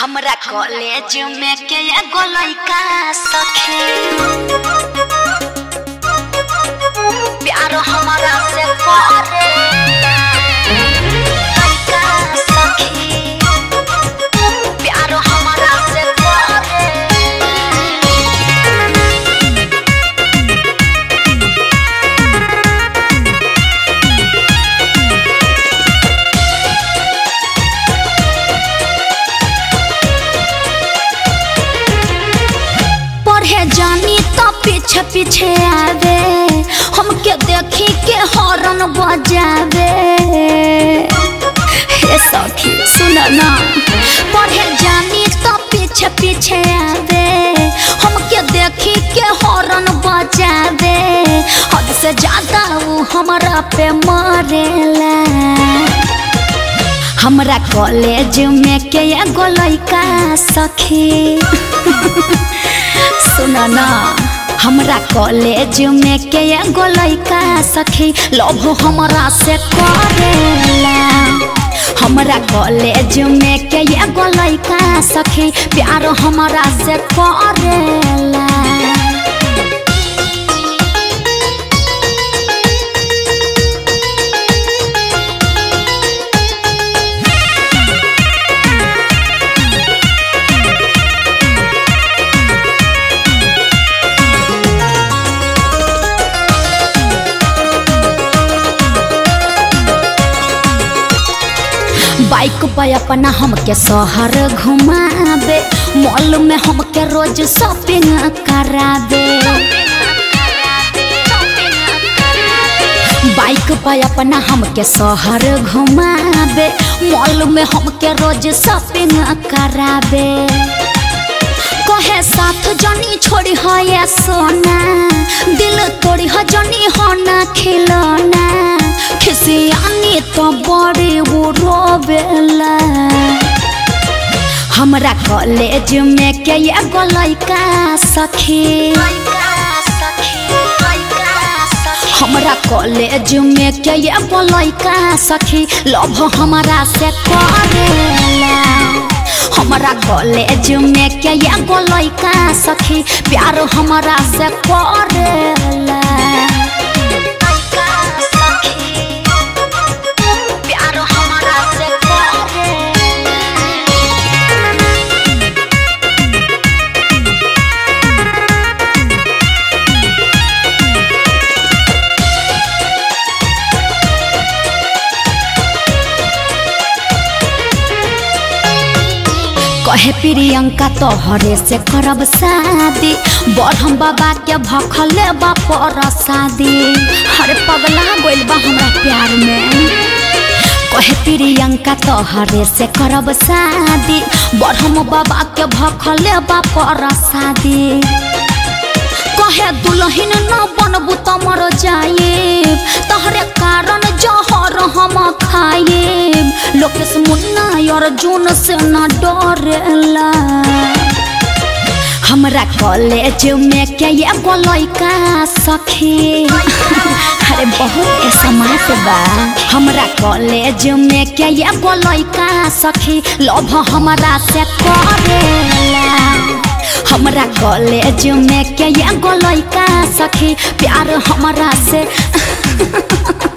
हमरा कॉलेज में के एगो लइका सखे प्यार हमरा से करे लइका सखी प्यार हमरा से करे पढ़े जानी तो पीछे पीछे आवे हमके देखी के हॉर्न बजावे हे सखी सुन ना पढ़े जानी तो पीछे पीछे आवे हमके देखी के हॉर्न बजावे हद से ज्यादा वो हमरा पे मरेला हमरा कॉलेज में के एगो लइका सखी सुन ना हमरा कॉलेज में के एगो लइका सखी लव हमरा से करेला हमरा कॉलेज में के एगो लइका सखी प्यार हमरा से करेला बाइक पे अपना हमके शहर घुमावे मॉल में हमके रोज शॉपिंग करावे बाइक पे अपना हमके शहर घुमावे मॉल में हमके रोज शॉपिंग करावे कहे साथ जनी छोड़ी है ये सोना दिल तोड़ी है जनी होना खिलौना खिसियानी तो बड़े वो रोवेला हमरा कॉलेज में के एगो लइका सखी हमरा कॉलेज में के एगो लइका सखी लव हमरा से करेला हमरा कॉलेज में के एगो लइका सखी प्यार हमरा से करेला प्यार हमरा से करेला कहे प्रियंका तोहरे से करब शादी बढ़म बाबा के भखले बापर शादी हरे पगला गोइल बा हमरा प्यार में कहे प्रियंका तोहरे से करब शादी बढ़म बाबा के भखले बापर शादी कहे दुलहिन न बनबू त मर जाए तहरे कारण जहर हम खाए लोकेश मुन्ना अर्जुन से न डरेला हमरा कॉलेज में के एगो लइका सखी अरे बहुत स्मार्ट बा हमरा कॉलेज में के एगो लइका सखी लव हमरा से करेला हमरा कॉलेज में के एगो लइका सखी प्यार हमरा से